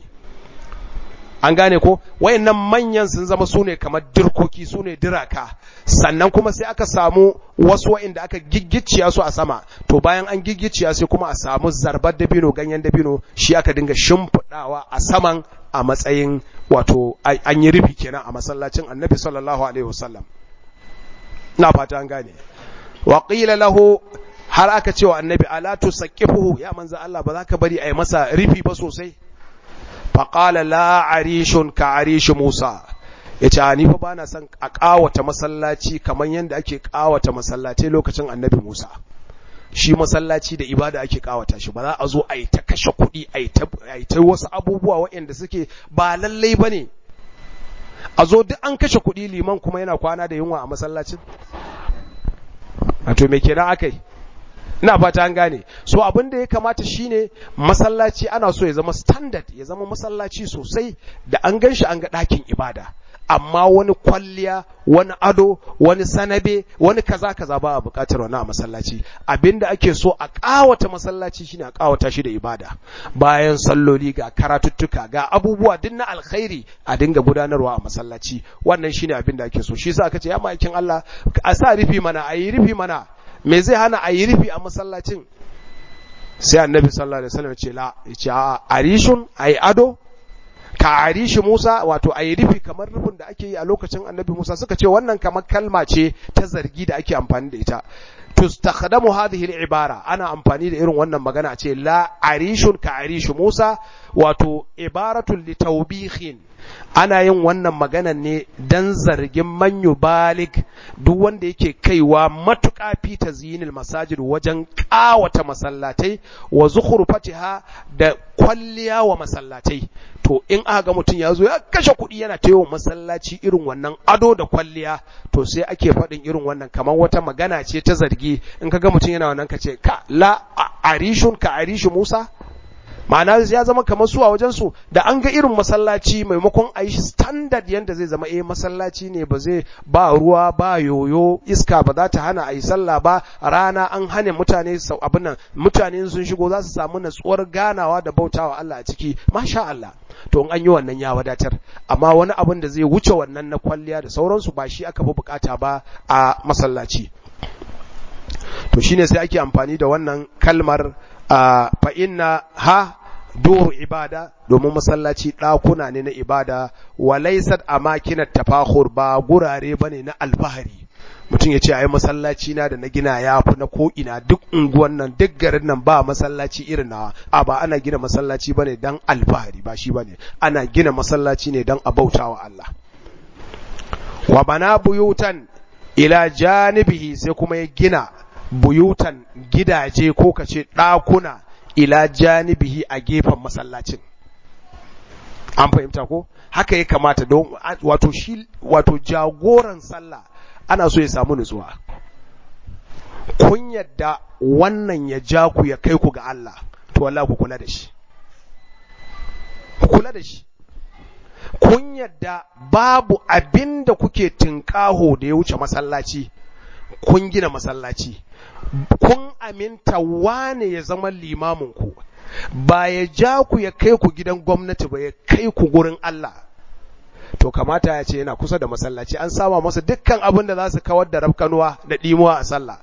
an gane ko wayannan manyan sun zama sune kamar dirkoki sune diraka sannan kuma sai aka samu wasu wayanda aka giggiciya su a sama to bayan an giggiciya sai kuma a samu zarbar dabino ganyen dabino shi aka dinga shimfidawa a saman a matsayin wato an yi rufi kenan a masallacin annabi sallallahu alaihi wasallam na fata an gane wa qila lahu har aka ce wa annabi ala tusaqifuhu ya manzo Allah ba za ka bari a yi masa rufi ba sosai faƙala la arishun ka arishi Musa ya ce ni fa bana son a ƙawata masallaci kamar yadda ake ƙawata masallatai lokacin annabi Musa shi masallaci da ibada ake ƙawata shi ba za a zo a yi ta kashe kuɗi a yi ta wasu abubuwa waɗanda suke ba lallai ba ne a zo duk an kashe kuɗi liman kuma yana kwana da yunwa a masallacin wato me kenan aka yi ina fata an gane so abin da ya kamata shine masallaci ana so ya zama standard ya zama masallaci sosai da an gan shi an ga ɗakin ibada amma wani kwalliya wani ado wani sanabe wani kaza kaza ba a buƙatar wani a masallaci abinda ake so a ƙawata masallaci shine a ƙawata shi da ibada bayan salloli ga karatuttuka ga abubuwa duk na alkhairi a dinga gudanarwa a masallaci wannan shine abinda ake so shi yasa aka ce ya ma'aikin Allah a sa rufi mana a yi rufi mana me zai hana a yi rufi a masallacin sai annabi sallallahu alaihi wasallam ce la yace a arishun ayi ado ka arishi Musa wato ayi rufi kamar rufin da ake yi a lokacin annabi Musa suka ce wannan kamar kalma ce ta zargi da ake amfani da ita tustakhdamu hadhihi al-ibara ana amfani da irin wannan magana a ce la arishun ka arishi Musa wato ibaratun li tawbihin ana yin wannan maganan ne dan zargin manyu balik duk wanda yake kaiwa matuƙa fi tazyinil masajid wajen ƙawata masallatai wa zukhrufatiha da kwalliya wa masallatai to in aka ga mutum ya zo ya kashe kuɗi yana ta yawan masallaci irin wannan ado da kwalliya to sai ake faɗin irin wannan kamar wata magana ce ta zargi in ka ga mutum yana wannan ka ce ka la arishun ka arishi Musa ma'ana ya zama kamar su a wajen su da an ga irin masallaci maimakon a yi shi standard yanda zai zama eh masallaci ne ba zai ba ruwa ba yoyo iska ba za ta hana a yi sallah ba rana an hane mutane abin nan mutane sun shigo za su samu natsuwar ganawa da bautawa Allah a ciki masha Allah to in an yi wannan ya wadatar amma wani abin da zai wuce wannan na kwalliya da sauransu ba shi aka fi bukata ba a masallaci to shine sai ake amfani da wannan kalmar fa inna ha duru ibada domin masallaci ɗakuna ne na ibada wa laysat amakinat tafakhur ba gurare bane na alfahari mutum ya ce ai masallaci na da na gina ya fi na ko ina duk unguwan nan duk garin nan ba masallaci irin nawa a ba ana gina masallaci bane dan alfahari ba shi bane ana gina masallaci ne dan a bautawa Allah wa bana buyutan ila janibihi sai kuma ya gina buyutan gidaje ko kace ɗakuna ila janibihi a gefen masallacin an fahimta ko haka ya kamata don wato shi wato jagoran sallah ana so ya samu nutsuwa kun yadda wannan ya ja ku ya kai ku ga Allah to wallahi ku kula da shi ku kula da shi kun yadda babu abin da kuke tinkaho da ya wuce masallaci kun gina masallaci kun aminta wane ya zama limamin ku ba ya ja ku ya kai ku gidan gwamnati ba ya kai ku gurin Allah to kamata ya ce yana kusa da masallaci an sama masa dukkan abin da za su kawar da rafkanuwa da ɗimuwa a sallah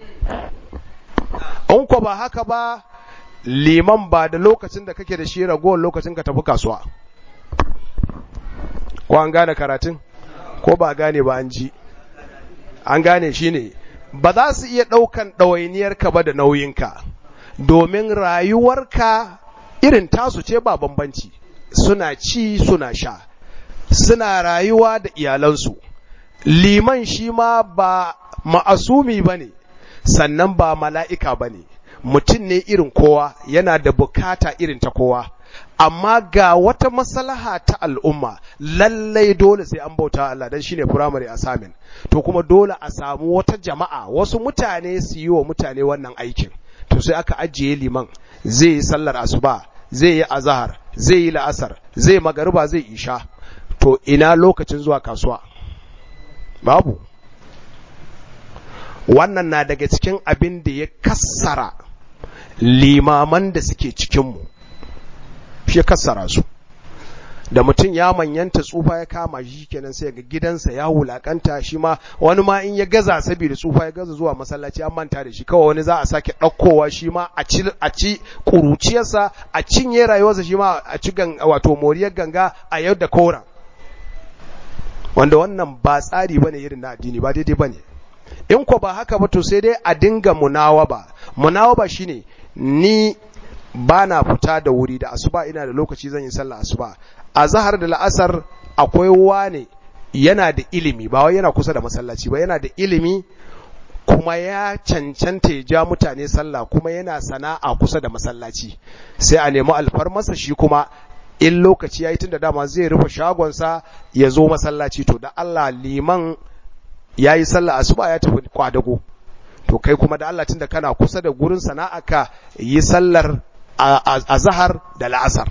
in ko ba haka ba liman ba da lokacin da kake da shi ragowar lokacin ka tafi kasuwa ko an gane karatun ko ba gane ba an ji an gane shi ne ba za su iya ɗaukan ɗawainiyarka ba da nauyinka domin rayuwarka irin tasu ce ba bambanci suna ci suna sha suna rayuwa da iyalansu liman shi ma ba ma'asumi ba ne sannan ba mala'ika ba ne mutum ne irin kowa yana da bukata irin ta kowa amma ga wata maslaha ta al'umma lallai dole sai an bauta Allah dan shine primary assignment to kuma dole a samu wata jama'a wasu mutane su yi wa mutane wannan aikin to sai aka ajiye liman zai yi sallar asuba zai yi azahar zai yi la'asar zai magariba zai isha to ina lokacin zuwa kasuwa babu wannan na daga cikin abin da ya kassara limaman da suke cikinmu shi ya kassara su da mutum ya manyanta tsufa ya kama shi kenan sai ga gidansa ya wulakanta shi ma wani ma in ya gaza saboda tsufa ya gaza zuwa masallaci an manta da shi kawai wani za a sake ɗaukowa shi ma a ci a ci kuruciyarsa a cinye rayuwarsa shi ma a ci wato moriyar ganga a yau da koran wanda wannan ba tsari bane irin na addini ba daidai bane in ko ba haka ba to sai dai a dinga munawaba munawaba shine ni ba na fita da wuri da asuba ina da lokaci zan yi sallah asuba a zahar da la'asar akwai wane yana da ilimi ba wai yana kusa da masallaci ba yana da ilimi kuma ya cancanta ya ja mutane sallah kuma yana sana'a kusa da masallaci sai a nemi alfarmasa shi kuma in lokaci ya yi tun da dama zai rufe shagonsa ya zo masallaci to da Allah liman ya yi sallah asuba ya tafi kwadago to kai kuma da Allah tun da kana kusa da gurin sana'aka yi sallar a zahar da la'asar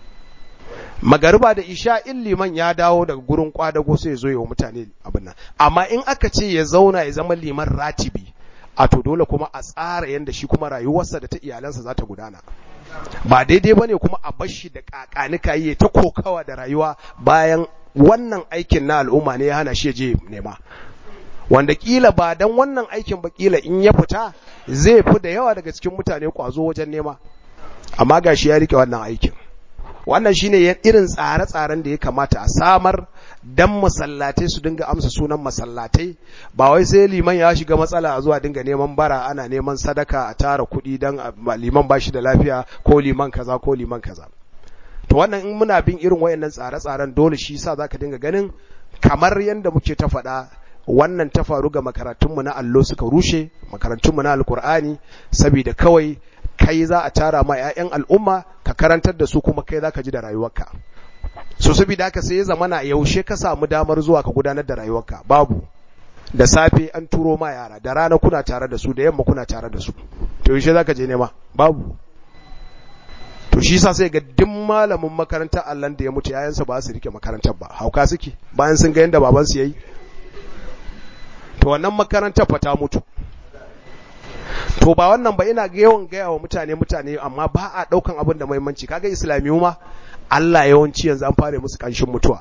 magariba da isha in liman ya dawo daga gurin kwadago sai ya zo yi wa mutane abin nan amma in aka ce ya zauna ya zama liman ratibi a to dole kuma a tsara yadda shi kuma rayuwarsa da ta iyalansa za ta gudana ba daidai bane kuma a bar shi da kakanika yi ta kokawa da rayuwa bayan wannan aikin na al'umma ne ya hana shi je nema wanda kila ba dan wannan aikin ba kila in ya fita zai fi da yawa daga cikin mutane kwazo wajen nema amma gashi ya rike wannan aikin wannan shine irin tsare-tsaren da ya kamata a samar dan masallatai su dinga amsa sunan masallatai ba wai sai liman ya shiga matsala a zuwa dinga neman bara ana neman sadaka a tara kuɗi dan liman ba shi da lafiya ko liman kaza ko liman kaza to wannan in muna bin irin wayannan tsare-tsaren dole shi yasa zaka dinga ganin kamar yanda muke ta faɗa wannan ta faru ga makarantunmu na allo suka rushe makarantunmu na alkur'ani saboda kawai kai za a tara ma 'ya'yan al'umma ka karantar da su kuma kai za ka ji da rayuwarka so saboda haka sai ya zamana yaushe ka samu damar zuwa ka gudanar da rayuwarka babu da safe an turo ma yara da rana kuna tare da su da yamma kuna tare da su to yaushe za ka je nema babu to shi sa sai ga duk malamin makarantar Allah da ya mutu yayansa ba su rike makarantar ba hauka suke bayan sun ga yanda babansu yayi to wannan makarantar fa ta mutu to ba wannan ba ina ga yawan gaya wa mutane mutane amma ba a daukan abin da muhimmanci kaga islamiyu ma Allah yawanci yanzu an fara musu kanshin mutuwa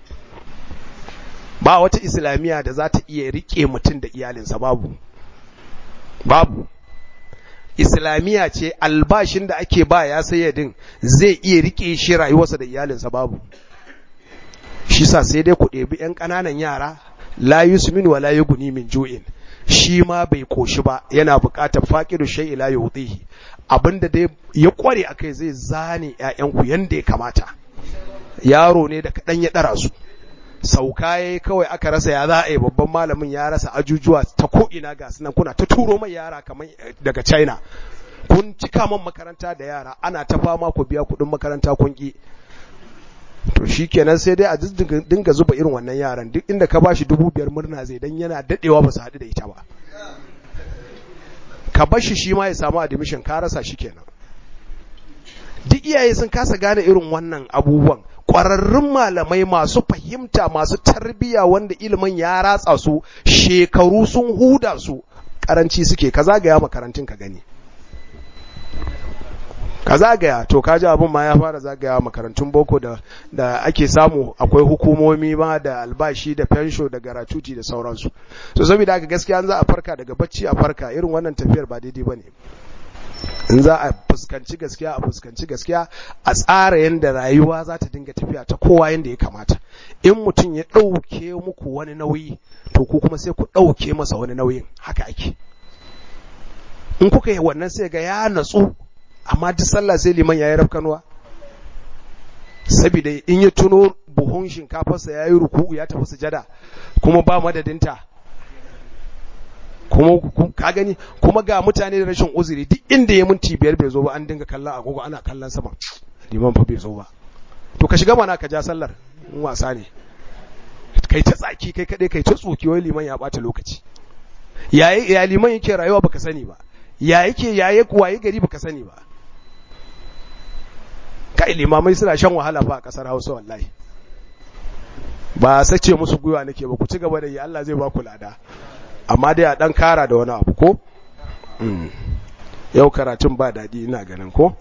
ba wata islamiya da za ta iya rike mutum da iyalinsa babu babu islamiya ce albashin da ake ba ya sayyadin zai iya rike shi rayuwarsa da iyalinsa babu shi sa sai dai ku ɗebi 'yan ƙananan yara la yusmin wa la yughni min ju'in shi ma bai koshi ba yana buƙatar faqidu shay'i la yudihi abinda dai ya kware akai zai zane ƴaƴanku yanda ya kamata yaro ne da kadan ya dara su sauka ya kawai aka rasa ya za a yi babban malamin ya rasa ajujuwa ta ko'ina ga sunan kuna ta turo mai yara kamar daga china kun cika man makaranta da yara ana ta fama ku biya kuɗin makaranta kun ki to shi kenan sai dai a dinga zuba irin wannan yaran duk inda ka bashi dubu biyar murna zai dan yana dadewa ba su haɗu da ita ba ka bashi shi ma ya samu admission ka rasa shi kenan duk iyaye sun kasa gane irin wannan abubuwan ƙwararrun malamai masu fahimta masu tarbiya wanda ilimin ya ratsa su shekaru sun huda su karanci suke ka zagaya makarantun ka gani ka zagaya to ka ji abin ma ya fara zagaya makarantun boko da da ake samu akwai hukumomi ma da albashi da fensho da garatuti da sauransu so saboda haka gaskiya an za a farka daga bacci a farka irin wannan tafiyar ba daidai bane in za a fuskanci gaskiya a fuskanci gaskiya a tsara yadda rayuwa za ta dinga tafiya ta kowa yadda ya kamata in mutum ya ɗauke muku wani nauyi to ku kuma sai ku ɗauke masa wani nauyin haka ake in kuka yi wannan sai ga ya natsu amma duk sallah sai liman ya yi rafkanuwa saboda in ya tuno buhun shinkafarsa ya yi ruku'u ya tafi sujada kuma ba madadinta kuma ka gani kuma ga mutane da rashin uzuri duk inda ya minti biyar bai zo ba an dinga kallon agogo ana kallon sama liman fa bai zo ba to ka shiga mana ka ja sallar in wasa ne kai ta tsaki kai kadai kai ta tsoki wai liman ya bata lokaci yayi ya liman yake rayuwa baka sani ba ya yake yaye kuwaye gari baka sani ba kai limamai suna shan wahala fa a kasar Hausa wallahi ba sace musu gwiwa nake ba ku ci gaba da yi Allah zai ba ku lada amma dai a dan kara da wani abu ko yau karatun ba daɗi ina ganin ko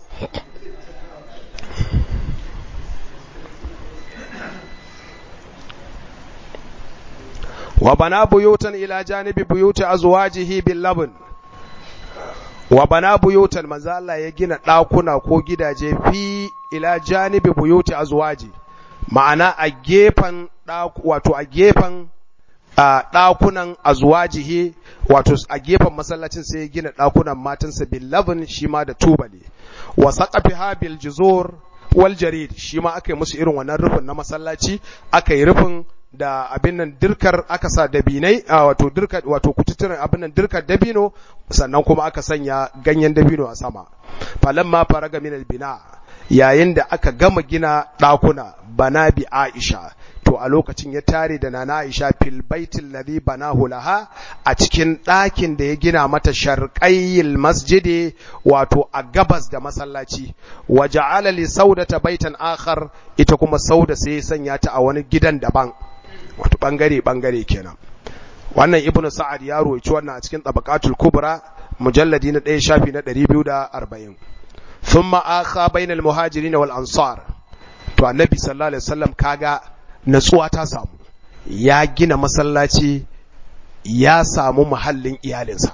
wa bana buyutan ila janibi buyuti azwajihi bil labn wa bana buyutan manzo Allah ya gina ɗakuna ko gidaje fi ila janibi buyuti azwaji ma'ana a gefen wato a gefen a ɗakunan azwajihi wato a gefen masallacin sai ya gina ɗakunan matansa bil labn shi ma da tubali wa saqafiha bil juzur wal jarid shi ma aka yi musu irin wannan rufin na masallaci aka yi rufin da abin nan dirkar aka sa dabinai wato dirkar wato kututturen abin nan dirkar dabino sannan kuma aka sanya ganyen dabino a sama falamma faraga min albina yayin da aka gama gina ɗakuna bana bi Aisha to a lokacin ya tare da nana Aisha fil baitil ladhi banahu laha a cikin ɗakin da ya gina mata sharqayil masjidi wato a gabas da masallaci wa ja'ala li saudata baitan akhar ita kuma sauda sai ya sanya ta a wani gidan daban wato bangare bangare kenan wannan ibnu sa'ad ya roci wannan a cikin tabaqatul kubra mujalladi na 1 shafi na 240 thumma akha bainal muhajirin wal ansar to annabi sallallahu alaihi wasallam kaga natsuwa ta samu ya gina masallaci ya samu muhallin iyalinsa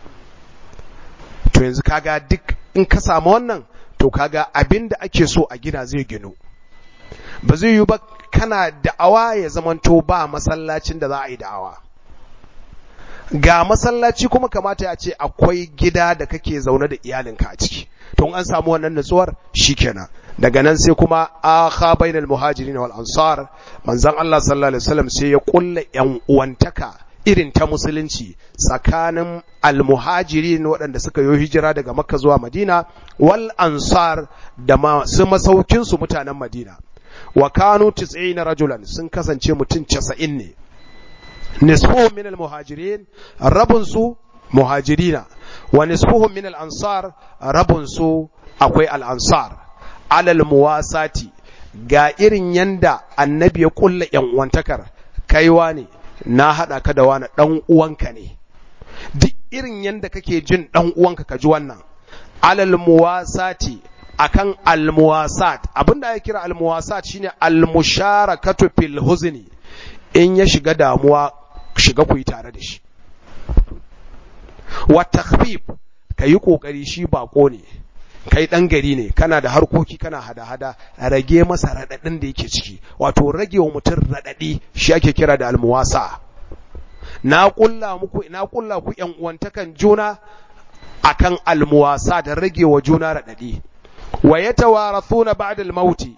to yanzu kaga duk in ka samu wannan to kaga abinda ake so a gina zai ginu ba zai yi ba kana da'awa ya zamanto ba masallacin da za a yi da'awa ga masallaci kuma kamata ya ce akwai gida da kake zaune da iyalinka a ciki to an samu wannan nutsuwar shikenan daga nan sai kuma akha bainal muhajirin wal ansar manzon Allah sallallahu alaihi wasallam sai ya kulla yan uwantaka irin ta musulunci tsakanin almuhajirin waɗanda suka yi hijira daga makka zuwa madina wal ansar da masu masaukin su mutanen madina wa kanu 90 rajulan sun kasance mutum 90 ne nisfuhum min almuhajirin rabun su muhajirina wa nisfuhum min al-ansar rabun su akwai al-ansar alal muwasati ga irin yanda annabi ya kulla yan uwantakar kaiwa ne na hada ka da wani dan uwanka ne duk irin yanda kake jin dan uwanka ka ji wannan alal muwasati akan almuwasat abinda ya kira almuwasat shine almusharakatu fil huzni in ya shiga damuwa shiga ku yi tare da shi wa takhfif kayi kokari shi bako ne kai dan gari ne kana da harkoki kana hada-hada rage masa radadin da yake ciki wato rage wa mutum radadi shi ake kira da almuwasa na kulla muku na kulla ku yan uwantakan juna akan almuwasa da rage wa juna radadi wa yatawarathuna ba'da al-maut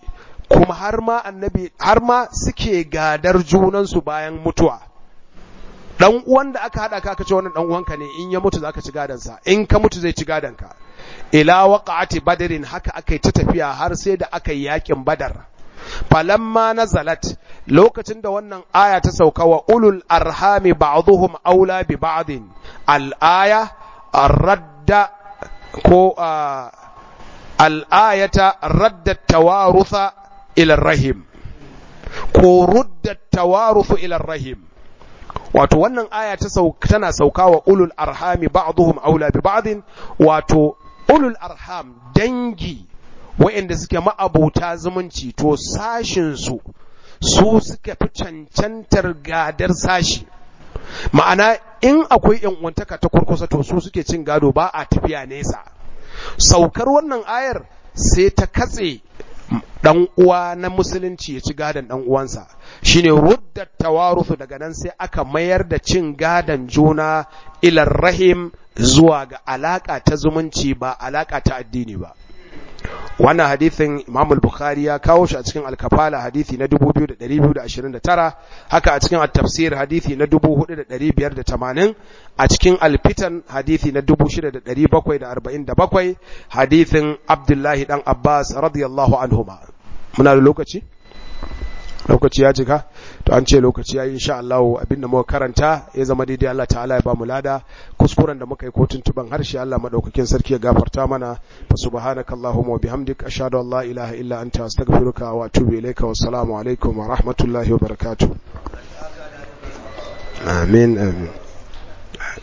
kuma har ma annabi har ma suke gadar junansu bayan mutuwa dan uwan da aka hada ka aka ce wannan dan uwanka ne in ya mutu zaka ci gadan sa in ka mutu zai ci gadan ka ila waqa'ati badrin haka akai ta tafiya har sai da aka yi yakin badar falamma nazalat lokacin da wannan aya ta sauka wa ulul arhami ba'dhum aula bi ba'din al aya radda ko al ayata radda tawarutha ila rahim ko rudda tawaruthu ila rahim wato wannan aya ta tana sauka wa ulul arhami ba'dhum aula bi ba'din wato ulul arham dangi wa'inda suke ma'abuta zumunci to sashinsu su suka fi cancantar gadar sashi ma'ana in akwai uwantaka ta kurkusa to su suke cin gado ba a tafiya nesa saukar wannan ayar sai ta katse dan uwa na musulunci ya ci gadon dan uwansa shine rudda tawaruthu daga nan sai aka mayar da cin gadon juna ilar rahim zuwa ga alaka ta zumunci ba alaka ta addini ba wannan hadithin Imam al-Bukhari ya kawo shi a cikin al-Kafala hadithi na 2229 haka a cikin at-Tafsir hadithi na 4580 a cikin al-Fitan hadithi na 6747 hadithin Abdullahi dan Abbas radiyallahu anhuma muna da lokaci lokaci ya jika to an ce lokaci ya yi insha Allah abinda muka karanta ya zama daidai Allah ta'ala ya ba mu lada kuskuren da muka yi ko tuntuban harshe Allah madaukakin sarki ya gafarta mana fa subhanaka allahumma wa bihamdik ashhadu an la ilaha illa anta astaghfiruka wa atubu ilayka wa assalamu alaikum wa rahmatullahi wa barakatuh amin amin